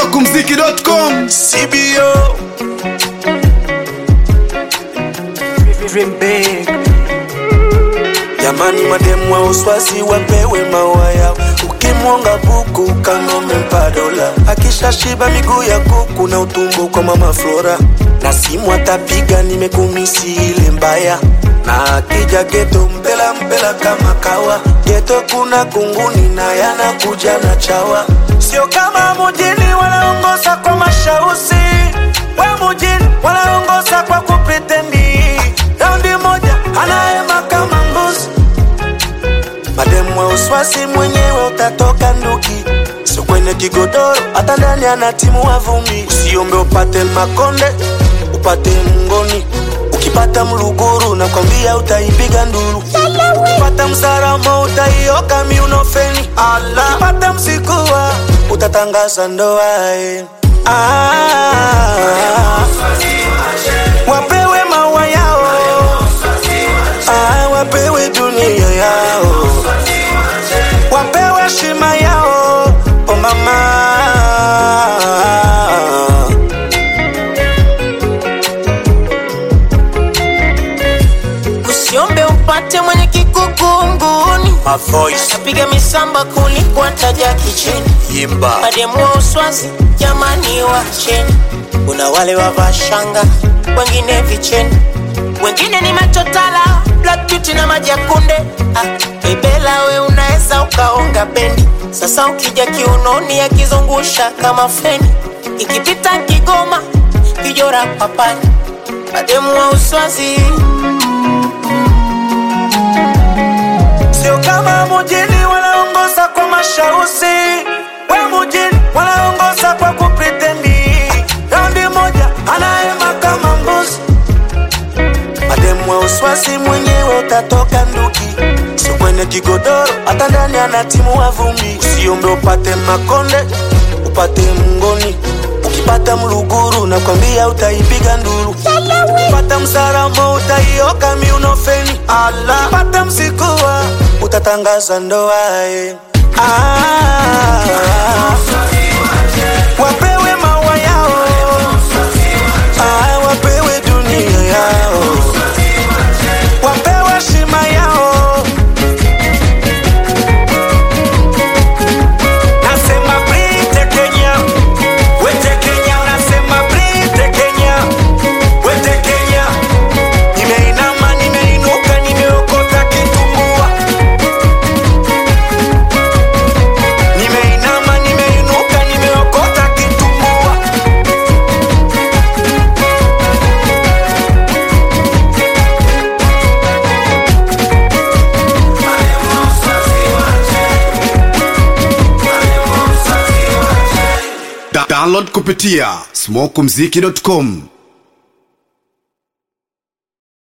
smokumziki.com CBO Dream big. Jamani, mademu wa uswazi wapewe maua yao. Ukimwonga buku kanome mpa dola, akishashiba miguu ya kuku na utumbo kwa mama Flora, na simu atapiga nimekumisi ile mbaya, na akija geto mpela mpela kama kawa. Geto kuna kunguni na yanakuja na chawa, sio kama mujini wanaongoza kwa mashausi, we mujini wanaongoza kwa kupretendi. Raundi moja anaema kama mbuzi mademu wa uswasi mwenyewe utatoka nduki sio kwenye kigodoro hata ndani ana timu wa vumbi usiombe upate makonde upate mngoni ukipata mluguru nakwambia utaipiga nduru ukipata msaramo utaioka miunofeni ukipata msikuwa utatangaza ndoa eh. ah, wapewe maua yao ah, wapewe dunia yao wapewe shima yao oh mama usiombe upate mwenye kikukunguni My voice piga misamba kuliko taja kichini imba mademu wa uswazi jamani wacheni kuna wale wavaa shanga wengine vicheni wengine ni machotala black beauty na maji ya kunde ah, bebela we unaweza ukaonga bendi sasa ukija kiunoni akizungusha kama feni ikipita kigoma kijora papani mademu wa uswazi sio kama mujini wanaongoza kwa mashausi we mujini wanaongoza kwa kupretendi raundi moja anaema kama mbuzi mademu wa uswasi mwenyewe utatoka nduki sio kwenye kigodoro hata ndani ana timu wa vumbi usiombe upate makonde upate mngoni ukipata mluguru nakwambia utaipiga nduru ukipata msaramo utaioka miunofeni ukipata msikuwa utatangaza ndoa eh. ah, wapewe maua yao ah, wapewe dunia yao wapewe shima yao nasema brite kenya wete kenya nasema brite kenya wete kenya nimeinama nimeinuka nimeokota kitumbua nimeinama nimeinuka nimeokota kitumbua Da- download kupitia smokumziki.com